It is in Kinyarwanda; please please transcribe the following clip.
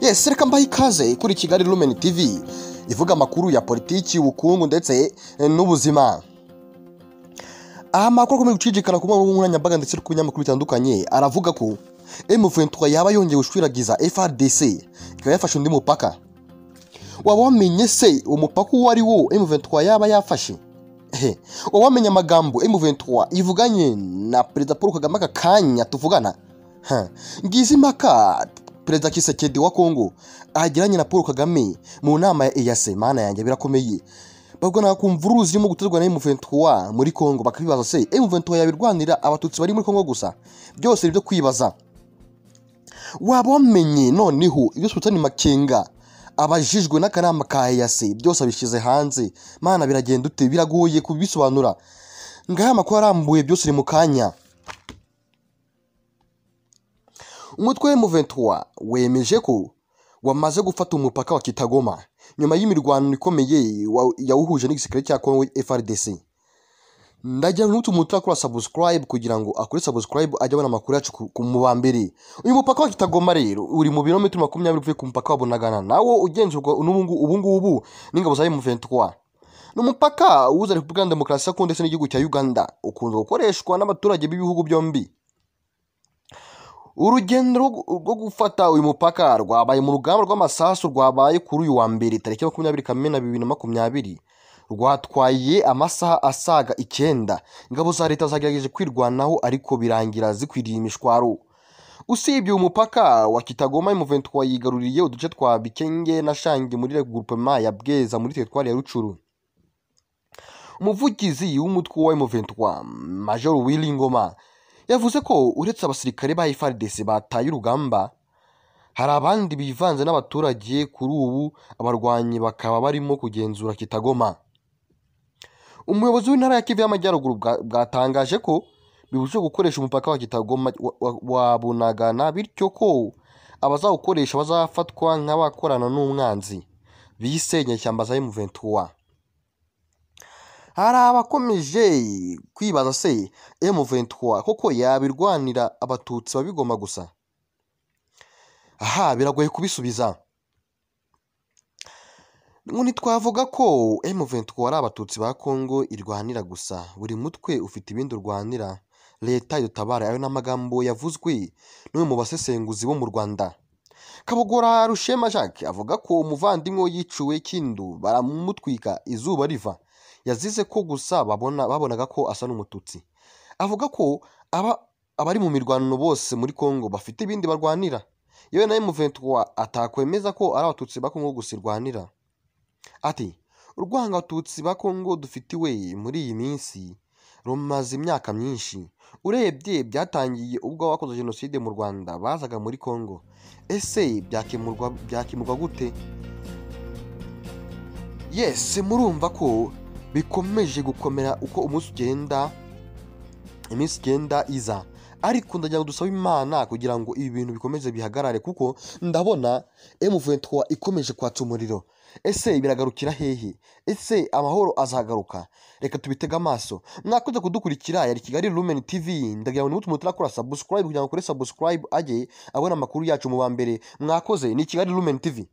yesi reka mbahe ikaze kuri kigali rumeni tv ivuga amakuru ya politiki ubukungu ndetse n'ubuzima aha amakuru akomeje gucicikana ku mbuga nkoranyambaga ndetse no ku binyamakuru bitandukanye aravuga ko M23 yaba yongeye gushwiragiza FRDC ikaba yafashe undi mupaka waba wamenye se umupaka uwo ari wo M23 yaba yafashe Ehe, waba wamenye amagambo M23 ivuganye na perezida Paul Kagame aka kanya tuvugana Ha, ngizi impaka perezida Kisekedi wa Kongo agiranye na Paul Kagame mu nama ya EAC mana yanjye birakomeye babwo nta kumvuruzi irimo guterwa na M23 muri Kongo bakabibaza se M23 yabirwanira abatutsi bari muri Kongo gusa byose ni ibyo kwibaza waba wamenye noneho ibyo Sultani Makenga abajijwe n'akanama ka EAC byose abishyize hanze mana biragenda ute biragoye kubisobanura ngaya amakuru arambuye byose uri mu kanya umutwe wa M23 wemeje ko wamaze gufata umupaka wa Kitagoma nyuma y'imirwano ikomeye wa- yawuhuje n'igisirikare cya Kongo FRDC ndagira ngo n'utu umuntu urakora subscribe kugira ngo akore subscribe ajye abona amakuru yacu ku- ku muba mbere uyu mupaka wa Kitagoma rero uri mu birometero makumyabiri uvuye ku mupaka wa Bunagana nawo ugenzurwa n'ubungu- ubungubu n'ingabo za M23 ni umupaka uhuza Repubulika ya Demokarasi ya Kongo ndetse n'igihugu cya Uganda ukunze gukoreshwa n'abaturage b'ibihugu byombi urugendo rwo gu- rwo gufata uyu mupaka rwabaye mu rugamba rw'amasasu rwabaye kuri uyu wa mbere tariki ya makumyabiri kamena bibiri na makumyabiri rwatwaye amasaha asaga icyenda ingabo za leta zagerageje kwirwanaho ariko birangira zikwiriye imishwaro usibye uyu mupaka wa kitagoma M23 yigaruriye uduce twa bikenge na shangi muri regroupement ya bweza muri teritwari ya rucuru umuvugizi w'umutwe wa M23 Major Willy Ngoma yavuze ko uretse abasirikare ba FARDC bataye urugamba hari abandi bivanze n'abaturage kuri ubu abarwanyi bakaba barimo kugenzura kitagoma umuyobozi w'intara ya Kivu y'Amajyaruguru bwa- bwatangaje ko bibujijwe gukoresha umupaka wa kitagoma wa- wa- wa bunagana bityo ko abazawukoresha bazafatwa nk'abakorana n'umwanzi bise inyeshyamba za M23 hari abakomeje kwibaza se M23 koko yabirwanira abatutsi babigoma gusa aha biragoye kubisubiza ngo ntitwavuga ko M23 ari abatutsi ba Kongo irwanira gusa buri mutwe ufite ibindi urwanira leta idutabara ayo ni amagambo yavuzwe n'umwe mu basesenguzi bo mu Rwanda Kabogora Rushema Jacques avuga ko umuvandimwe we yiciwe Kindu baramutwika izuba riva yazize ko gusa babona babonaga ko asa n'umututsi avuga ko aba abari mu mirwano bose muri Kongo bafite ibindi barwanira yewe na M23 atakwemeza ko ari abatutsi ba Kongo gusa irwanira ati urwanga abatutsi ba Kongo dufitiwe muri iyi minsi rumaze imyaka myinshi urebye byatangiye ubwo abakoze jenoside mu Rwanda bazaga muri Kongo ese byakemurwa byakemurwa gute yese murumva ko bikomeje gukomera uko umunsi ugenda iminsi igenda iza ariko ndagira ngo dusabe imana kugira ngo ibi bintu bikomeze bihagarare kuko ndabona M23 ikomeje kwatsa umuriro ese biragarukira hehe ese amahoro azagaruka reka tubitege amaso mwakoze kudukurikira yari kigali lumen tv ndagira ngo nimutu umuntu urakora subscribe kugira ngo ukore subscribe ajye abona amakuru yacu mu ba mbere mwakoze ni kigali lumen tv